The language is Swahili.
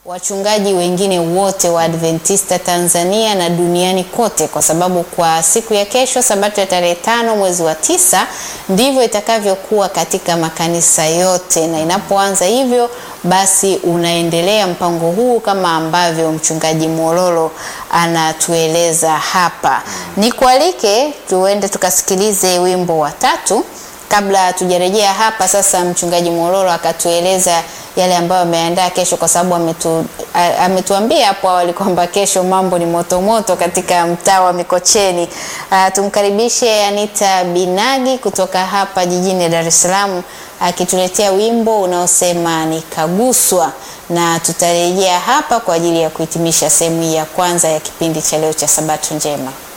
wachungaji wengine wote wa Adventista Tanzania na duniani kote, kwa sababu kwa siku ya kesho, Sabato ya tarehe tano mwezi wa tisa, ndivyo itakavyokuwa katika makanisa yote, na inapoanza hivyo basi unaendelea mpango huu kama ambavyo mchungaji Mololo anatueleza hapa. Nikualike tuende tukasikilize wimbo wa tatu kabla tujarejea hapa sasa, mchungaji Mololo akatueleza yale ambayo ameandaa kesho, kwa sababu ametu, ametuambia hapo awali kwamba kesho mambo ni moto moto katika mtaa wa Mikocheni. A, tumkaribishe Anita Binagi kutoka hapa jijini Dar es Salaam akituletea wimbo unaosema nikaguswa, na tutarejea hapa kwa ajili ya kuhitimisha sehemu ya kwanza ya kipindi cha leo cha Sabato Njema.